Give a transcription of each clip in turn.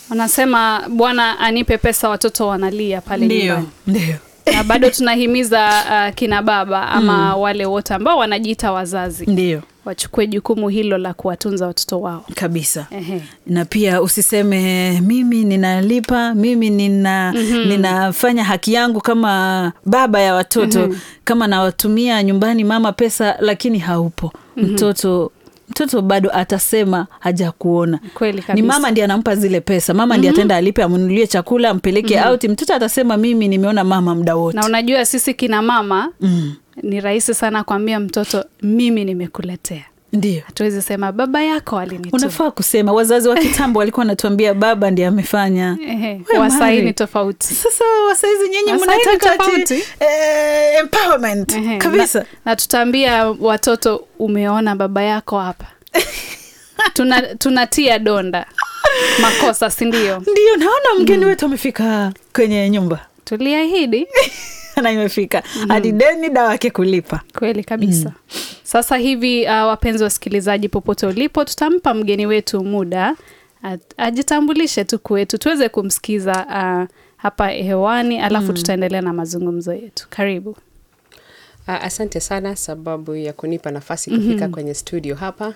wanasema bwana anipe pesa watoto wanalia pale ndio nyumbani ndio na bado tunahimiza uh, kina baba ama wale wote ambao wanajiita wazazi ndio wachukue jukumu hilo la kuwatunza watoto wao kabisa Ehe. na pia usiseme mimi ninalipa mimi nina, mm-hmm. ninafanya haki yangu kama baba ya watoto mm-hmm. kama nawatumia nyumbani mama pesa lakini haupo mm-hmm. mtoto mtoto bado atasema hajakuona kweli ni kabisa mama ndi anampa zile pesa mama mm-hmm. ndi ataenda alipe amnunulie chakula ampeleke mm-hmm. auti mtoto atasema mimi nimeona mama muda wote na unajua sisi kina mama mm. ni rahisi sana kuambia mtoto mimi nimekuletea ndio hatuwezi sema baba yako alinituma unafaa kusema wazazi wa kitambo walikuwa wanatuambia baba ndi amefanya Ehe, We wasai Mari. ni tofauti sasa wasaizi nyinyi Wasai ni mnataka ati, tofauti. eh, empowerment Ehe, kabisa na, na tutaambia watoto umeona baba yako hapa Tuna, tunatia donda makosa sindio ndio naona mgeni wetu amefika kwenye nyumba tuliahidi na imefika hadi deni dawa yake kulipa kweli kabisa sasa hivi uh, wapenzi wasikilizaji popote ulipo tutampa mgeni wetu muda a- ajitambulishe tu kwetu tuweze kumsikiza uh, hapa hewani alafu tutaendelea na mazungumzo yetu karibu Uh, asante sana sababu ya kunipa nafasi kufika mm-hmm. kwenye studio hapa.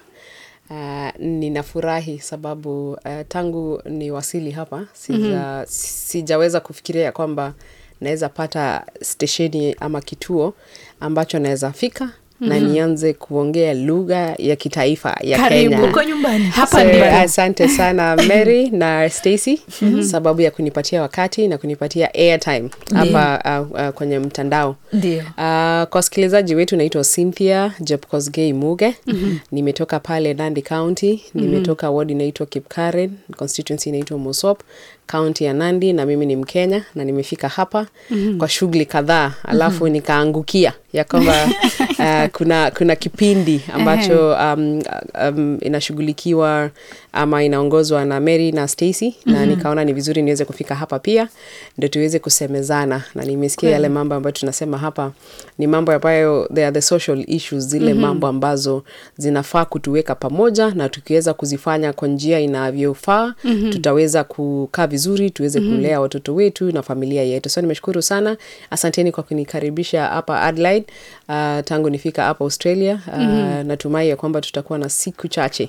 Uh, ninafurahi sababu uh, tangu ni wasili hapa sija, mm-hmm. sijaweza kufikiria ya kwamba naweza pata stesheni ama kituo ambacho naweza fika mm-hmm. na nianze kuongea lugha ya kitaifa ya Karibu. Kenya. uko nyumbani So, hapa nyumbani asante sana Mary na Stacy sababu ya kunipatia wakati na kunipatia airtime hapa uh, uh, kwenye mtandao. ndio Uh, kwa wasikilizaji wetu naitwa Cynthia Jepkosgei Muge. Nimetoka pale Nandi County, nimetoka ward inaitwa Kipkaren, constituency inaitwa Mosop, county ya Nandi na mimi ni Mkenya na nimefika hapa kwa shughuli kadhaa alafu nikaangukia ya kwamba uh, kuna kuna kipindi ambacho um, um, inashughulikiwa ama inaongozwa na Mary na Stacy na nikaona ni vizuri niweze kufika hapa pia ndio tuweze kusemezana na nimesikia yale mambo ambayo tunasema hapa ni mambo ambayo they are the social issues zile mambo ambazo zinafaa kutuweka pamoja na tukiweza kuzifanya kwa njia inavyofaa tutaweza kukaa vizuri tuweze kulea watoto wetu na familia yetu so nimeshukuru sana asanteni kwa kunikaribisha hapa Adelaide uh, tangu nifika hapa Australia uh, natumai ya kwamba tutakuwa na siku chache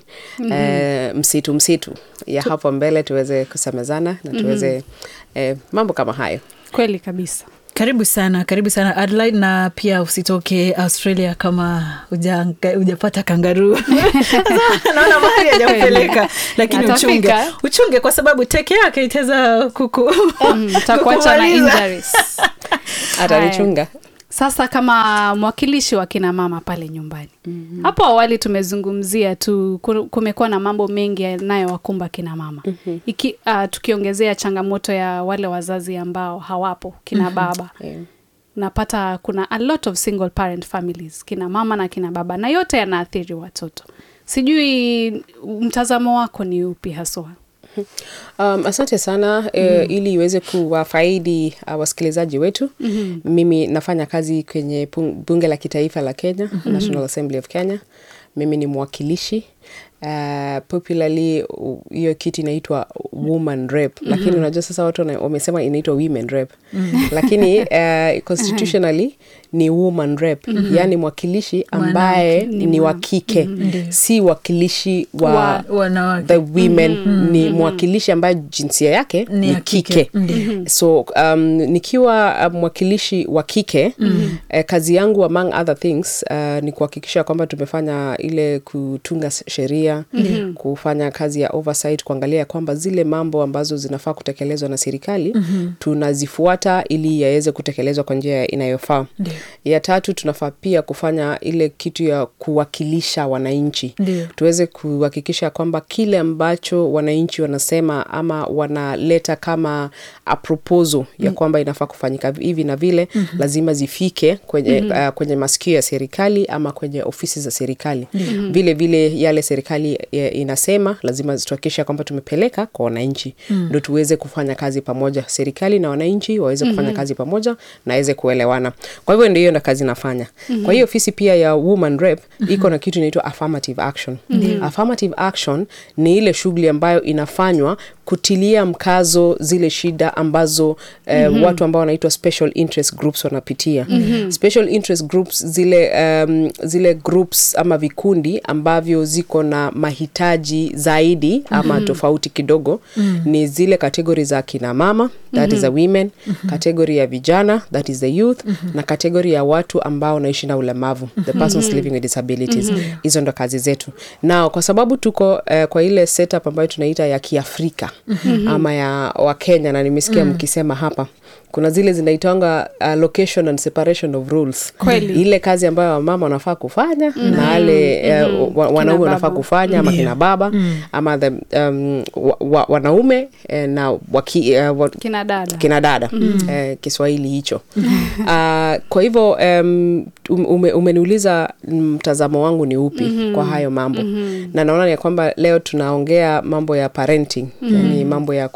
uh, msitu msitu ya hapo mbele tuweze kusemezana na tuweze eh, mambo kama hayo kweli kabisa karibu sana karibu sana Adelaide na pia usitoke australia kama hujanga- hujapata kangaruu naona mahali hajampeleka lakini uchunge Atafika. uchunge kwa sababu teke yake itaweza kuku Mm, utakuacha na kukumaliza. injuries. atanichunga sasa kama mwakilishi wa kina mama pale nyumbani mm-hmm. hapo awali tumezungumzia tu ku- kumekuwa na mambo mengi yanayowakumba kina mama mm-hmm. Iki, uh, tukiongezea changamoto ya wale wazazi ambao hawapo kina baba Yeah. unapata kuna a lot of single parent families kina mama na kina baba na yote yanaathiri watoto sijui mtazamo wako ni upi haswa Um, asante sana eh, ili iweze kuwafaidi uh, wasikilizaji wetu mm-hmm. mimi nafanya kazi kwenye pung- bunge la kitaifa la Kenya mm-hmm. National Assembly of Kenya mimi ni mwakilishi Uh, popularly u- hiyo kiti inaitwa woman rep mm-hmm. lakini unajua sasa watu wana- wamesema inaitwa women rep mm-hmm. lakini uh, constitutionally ni woman rep mm-hmm. yaani mwakilishi ambaye Ni ni wa mwa- kike si wakilishi wa, Wa- wanawake. the women ni mwakilishi ambaye jinsia yake Ni ni, ya kike. kike, so um, nikiwa uh, mwakilishi wa kike eh, kazi yangu among other things uh, ni kuhakikisha kwamba tumefanya ile kutunga s- sheria kufanya kazi ya oversight kuangalia kwamba zile mambo ambazo zinafaa kutekelezwa na serikali tunazifuata ili yaweze kutekelezwa kwa njia inayofaa Ndio. ya tatu tunafaa pia kufanya ile kitu ya kuwakilisha wananchi Ndio. tuweze kuhakikisha kwamba kile ambacho wananchi wanasema ama wanaleta kama a proposal ya kwamba inafaa kufanyika hivi na vile mm-hmm. lazima zifike kwenye, mm-hmm. uh, kwenye masikio ya serikali ama kwenye ofisi za serikali mm-hmm. vile vile yale serikali eh, inasema lazima tuhakikisha kwamba tumepeleka kwa wananchi ndo mm. tuweze kufanya kazi pamoja serikali na wananchi waweze kufanya mm-hmm. kazi pamoja na waweze kuelewana kwa hivyo ndio hiyo ndo kazi nafanya mm-hmm. kwa hiyo ofisi pia ya woman rep mm-hmm. iko na kitu inaitwa affirmative action mm-hmm. affirmative action ni ile shughuli ambayo inafanywa kutilia mkazo zile shida ambazo eh, mm-hmm. watu ambao wanaitwa special interest groups wanapitia mm-hmm. special interest groups zile um, zile groups ama vikundi ambavyo ziko na mahitaji zaidi ama mm-hmm. tofauti kidogo mm-hmm. ni zile kategori za kina mama that mm-hmm. is the women mm-hmm. kategori ya vijana that is the youth mm-hmm. na kategori ya watu ambao wanaishi na ulemavu the persons mm-hmm. living with disabilities hizo mm-hmm. ndo kazi zetu na kwa sababu tuko uh, kwa ile setup ambayo tunaita ya kiafrika mm-hmm. ama ya wakenya na nimesikia mm-hmm. mkisema hapa kuna zile zinaitanga uh, location and separation of rules Kweli. ile kazi ambayo wamama wanafaa kufanya mm-hmm. na wale uh, wa, wanaume baba. wanafaa kufanya ama kina baba mm. ama the, um, wa, wa, wanaume eh, na waki, uh, wa, kina dada kina dada mm. eh, kiswahili hicho uh, kwa hivyo um, ume, umeniuliza mtazamo wangu ni upi mm-hmm. kwa hayo mambo mm-hmm. na naona ya kwamba leo tunaongea mambo ya parenting mm-hmm. yani mambo ya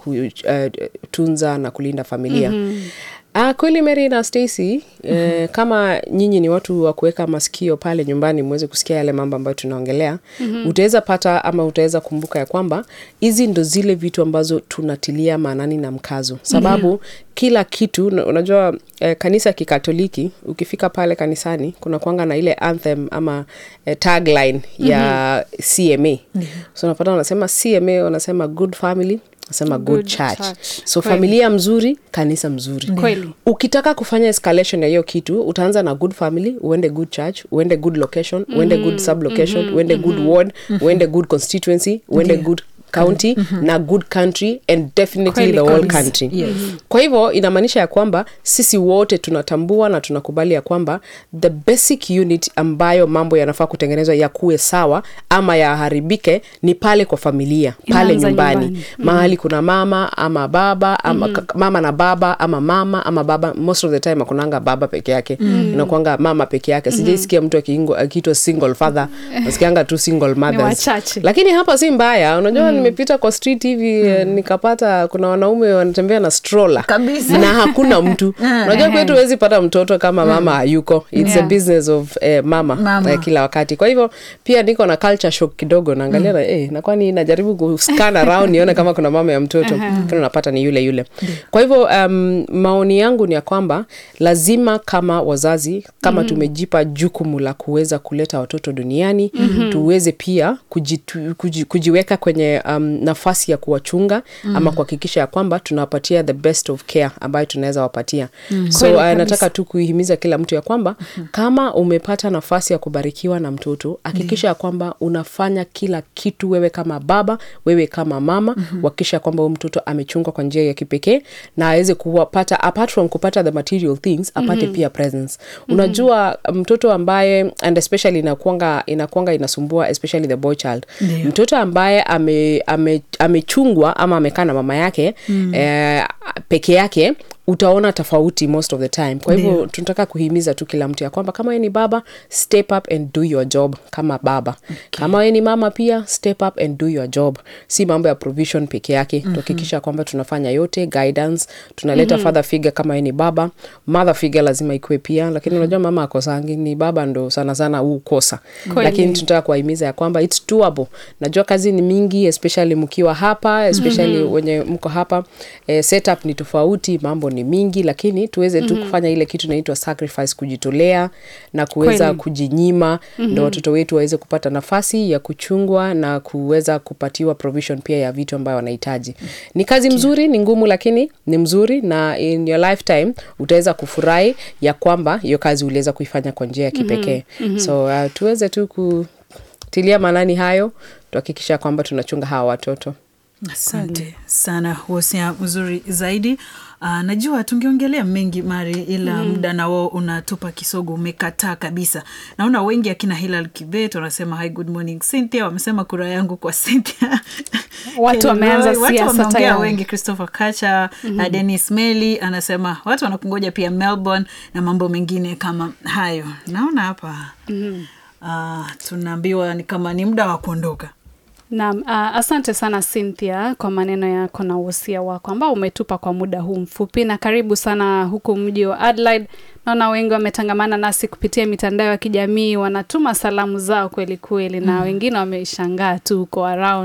kutunza uh, na kulinda familia mm-hmm. Uh, kweli Mary na Stacy mm-hmm. eh, kama nyinyi ni watu wa kuweka masikio pale nyumbani mweze kusikia yale mambo ambayo tunaongelea mm-hmm. utaweza pata ama utaweza kumbuka ya kwamba hizi ndo zile vitu ambazo tunatilia maanani na mkazo sababu mm-hmm. kila kitu na- unajua eh, kanisa kikatoliki ukifika pale kanisani kuna kwanga na ile anthem ama eh, tagline ya CMA mm-hmm. so unapata wanasema CMA wanasema good family wanasema good, Good church. church. so Kweli. familia mzuri kanisa mzuri kweli ukitaka kufanya escalation ya hiyo kitu utaanza na good family uende good church uende good location uende good sublocation uende good ward uende good constituency uende good county na good country and definitely Kweli the whole kabisa. country Yes. kwa hivyo inamaanisha ya kwamba sisi wote tunatambua na tunakubali ya kwamba the basic unit ambayo mambo yanafaa kutengenezwa yakuwe sawa ama yaharibike ni pale kwa familia pale Inaanza nyumbani, nyumbani. mahali kuna mama ama baba ama mm mama na baba ama mama ama baba most of the time akunanga baba peke yake mm. inakwanga mama peke yake sijaisikia mtu akiingo- akiitwa single father nasikianga tu single mothers wachache. lakini hapa si mbaya unajua nimepita kwa street hivi eh, nikapata kuna wanaume wanatembea na stroller Kabisa. na hakuna mtu unajua kwetu huwezi pata mtoto kama mama hayuko it's Yeah. a business of eh, mama, Mama. Eh, kila wakati kwa hivyo pia niko na culture shock kidogo naangalia na eh, na kwani najaribu kuscan around nione kama kuna mama ya mtoto lakini unapata ni yule yule kwa hivyo um, maoni yangu ni ya kwamba lazima kama wazazi kama tumejipa jukumu la kuweza kuleta watoto duniani tuweze pia kujitu, kuji, kujiweka kwenye um, nafasi ya kuwachunga ama kuhakikisha ya kwamba tunawapatia the best of care ambayo tunaweza wapatia so Kweli uh, kabisa. nataka tu kuihimiza kila mtu ya kwamba kama umepata nafasi ya kubarikiwa na mtoto hakikisha ya kwamba unafanya kila kitu wewe kama baba wewe kama mama uhakikisha kwamba huyu mtoto amechungwa kwa njia ya kipekee na aweze kupata apart from kupata the material things apate pia presence unajua mtoto ambaye and especially inakuanga inakuanga inasumbua especially the boy child Ndio. mtoto ambaye ame, ame, amechungwa ama amekaa na mama yake eh, peke yake utaona tofauti most of the time kwa hivyo Ndio. tunataka kuhimiza tu kila mtu ya kwamba kama wewe ni baba step up and do your job kama baba okay. kama wewe ni mama pia step up and do your job si mambo ya provision peke yake mm-hmm. tuhakikisha kwamba tunafanya yote guidance tunaleta mm-hmm. father figure kama wewe ni baba mother figure lazima ikuwe pia lakini unajua mama akosangi ni baba ndo sana sana hukosa Kweli. lakini tunataka kuwahimiza ya kwamba its doable najua kazi ni mingi especially mkiwa hapa especially mm-hmm. wenye mko hapa eh, setup ni tofauti mambo ni mingi lakini tuweze tu kufanya ile kitu inaitwa sacrifice kujitolea na kuweza Kweli. kujinyima mm-hmm. ndo watoto wetu waweze kupata nafasi ya kuchungwa na kuweza kupatiwa provision pia ya vitu ambayo wanahitaji ni kazi mzuri ni ngumu lakini ni mzuri na in your lifetime utaweza kufurahi ya kwamba hiyo kazi uliweza kuifanya kwa njia ya kipekee mm-hmm. so uh, tuweze tu kutilia maanani hayo tuhakikisha kwamba tunachunga hawa watoto asante sana wosia mzuri zaidi Uh, najua tungeongelea mengi mari ila mm. muda nao unatupa kisogo umekataa kabisa naona wengi akina hilal kibet wanasema hi good morning cynthia wamesema kura yangu kwa cynthia Watu wameanza Watu siasa wameongea tayari. wengi christopher kacha mm-hmm. uh, denis meli anasema watu wanakungoja pia melbourne na mambo mengine kama hayo naona hapa mm-hmm. uh, tunaambiwa ni kama ni muda wa kuondoka Naam, uh, asante sana Cynthia kwa maneno yako na uhusia wako ambao umetupa kwa muda huu mfupi, na karibu sana huku mji wa Adelaide. Naona wengi wametangamana nasi kupitia mitandao ya kijamii, wanatuma salamu zao kweli kweli, na wengine wameshangaa tu huko around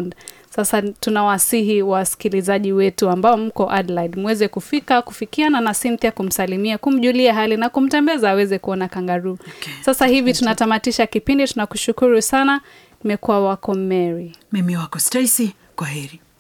Sasa tunawasihi wasikilizaji wetu ambao mko Adelaide muweze kufika kufikiana na Cynthia, kumsalimia, kumjulia hali na kumtembeza aweze kuona kangaroo. Okay. Sasa hivi tunatamatisha kipindi. Tunakushukuru sana. Nimekuwa wako Mary. mimi wako Stacy, kwa heri.